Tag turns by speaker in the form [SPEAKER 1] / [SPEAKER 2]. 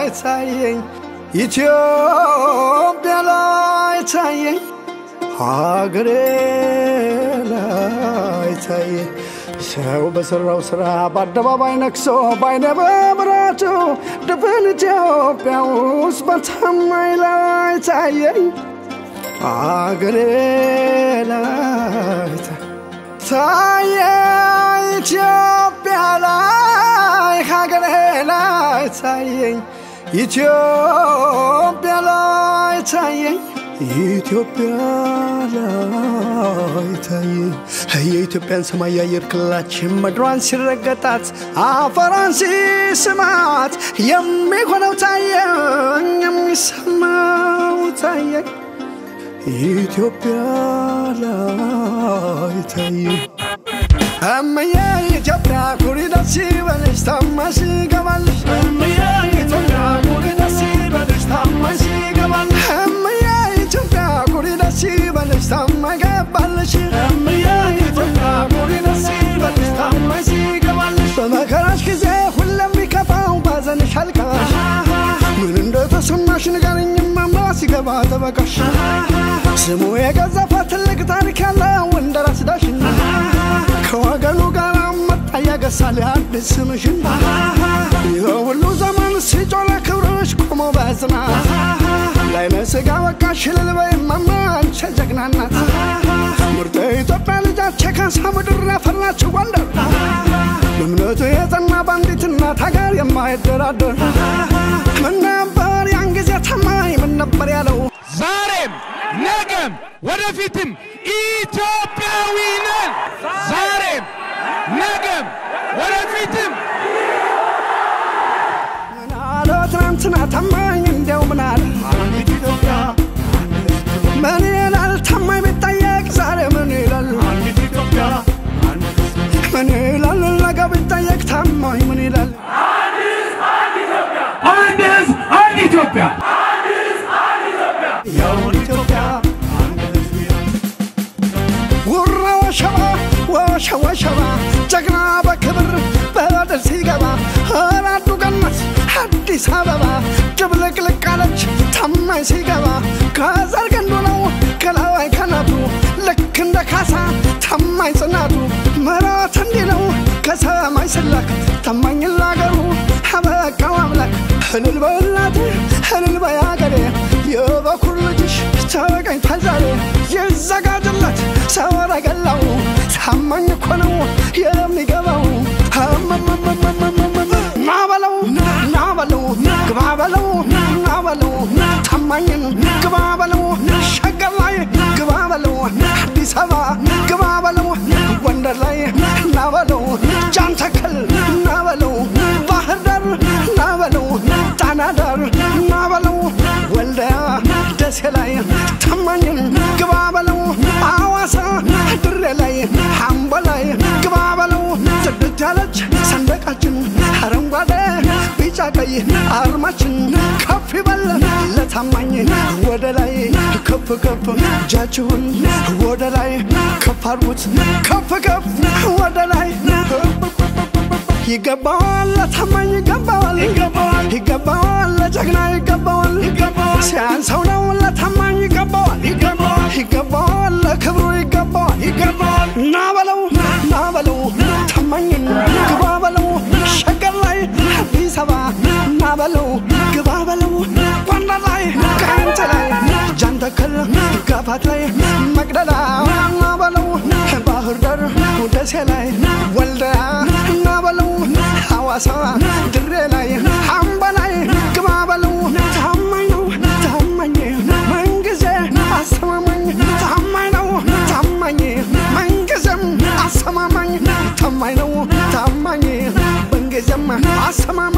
[SPEAKER 1] ታየኝ ኢትዮጵያ ላይ ታየኝ ሀገሬ ላይ ታየኝ ሰው በሠራው ሥራ በአደባባይ ነክሶ ባይነ በብረቱ ድፍን ኢትዮጵያ ውስጥ በታማኝ ላይ ታየኝ ሀገሬ ላይ ታየኝ ኢትዮጵያ ላይ ሀገሬ ላይ ታየኝ ኢትዮጵያ ላይ ታየኝ ኢትዮጵያ ላይ ታየኝ የኢትዮጵያን ሰማይ የአየር ክልላችን ምድሯን ሲረገጣት አፈሯን ሲስማት የሚሆነው ታየኝ የሚሰማው ታየኝ ኢትዮጵያ ላይ ታየኝ እምዬ ኢትዮጵያ ኩሪ ደስ ይበልሽ ታማሽ ይገባልሽ እምዬ ኢትዮጵያ ኩሪ ደስ ይበልሽ ታማሽ ይገባልሽ እምዬ ኢትዮጵያ ኩሪ ደስ ይበልሽ ታማ ይገባልሽ እምዬ ኢትዮጵያ ኩሪ ደስ ይበልሽ ታማሽ ይገባልሽ በመከራሽ ጊዜ ሁሌም ቢከፋው ባዘንሽ አልቃሽ ምን እንደተሰማሽ ንገሪኝ እማማ ሲገባ ጠበቃሽ ስሙ የገዘፈ ትልቅ ታሪክ ያለው እንደ ራስ ዳሽን ከወገኑ ጋር መጣ ያገሳል አዲስ ስምሽን ይህ ሁሉ ዘመን ሲጮለ ክብርሽ ቆሞ በጽናት ላይነ ስጋ በቃሽ እልል በይ እማማ አንቺ ጀግና ናት ምርጥ የኢትዮጵያ ልጃች ካሳ ምድር ያፈራችው ጎንደር በእምነቱ የጸና ባንዲት እናት ሀገር የማይደራደር ምን ነበር ያን ጊዜ ታማኝ ምን ነበር ያለው
[SPEAKER 2] ዛሬም ነገም ወደፊትም ኢትዮጵያዊ ነን። ዛሬም ነገም ወደፊትም
[SPEAKER 1] ምን አለ ትናንትና ታማኝ እንዲያው ምን አለ አንዲት ኢትዮጵያ ምን ይላል ታማኝ ቢጠየቅ ዛሬ ምን ይላል አንዲት ኢትዮጵያ ምን ይላል ነገ ቢጠየቅ ታማኝ ምን ይላል
[SPEAKER 2] አንድ ህዝብ፣ አንድ ኢትዮጵያ።
[SPEAKER 1] ያውን ኢትዮጵያ ውራ ወሸባ ወሸ ወሸባ ጀግና በክብር በድል ሲገባ አራዱ ገነት አዲስ አበባ ድብልቅልቅ አለች ታማኝ ሲገባ ከዘር ግንዱ ነው ከላይ ከናቱ ልክ እንደ ካሳ ታማኝ ጽናቱ ምሕረት እንዲህ ነው ከሰማይ ስላክ ታማኝ ላገሩ አበቃው አምላክ እልል በእናቴ እልል በያገሬ የበኩር ልጅሽ ተገኝቷል ዛሬ ይዘጋጅለት ሰረገላው ታማኝ እኮ ነው የሚገባው ናበለው ናበለው ግባ በለው ናበለው ታማኝን ግባ በለው ሸገር ላይ ግባ በለው አዲስ አበባ ግባ በለው ጎንደር ላይ ናበለው ጃንተከል ናበለው ባህር ዳር ናበለው ጣና ዳር ናበለው ወልደያ ደሴ ላይ ታማኝን ግባ በለው አዋሳ ድሬ ላይ አምቦ ላይ ግባ በለው ጽድት ያለች ሰንደቃችን አረንጓዴ ቢጫ ቀይ አርማችን ከፍ ይበል ለታማኝ ወደ ላይ ከፍ ከፍ እጃችሁን ወደ ላይ ከፍ አድርጉት ከፍ ከፍ ወደ ላይ ይገባዋል ለታማኝ ይገባዋል ይገባዋል ይገባዋል ለጀግና ይገባዋል ይገባዋል ሲያንሰው ነው ለታማኝ ይገባዋል ይገባዋል ይገባዋል ለክብሩ ይገባዋል ይገባዋል ና በለው ና በለው ታማኝን ግባ በለው ሸገር ላይ አዲስ አበባ ና በለው ግባ በለው ጎንደር ላይ ጋይንት ላይ ጃንተከል ጋፋት ላይ መቅደላ ና በለው ባህር ዳር ደሴ ላይ ወልደያ ና በለው ሐዋሳ ድሬ ላይ አምባ ላይ ግባ በለው ታማኝ ነው ታማኝ ምንጊዜ አስተማማኝ ታማኝ ነው ታማኝ ምንጊዜም አስተማማኝ ታማኝ ነው ታማኝ ምንጊዜም አስተማማኝ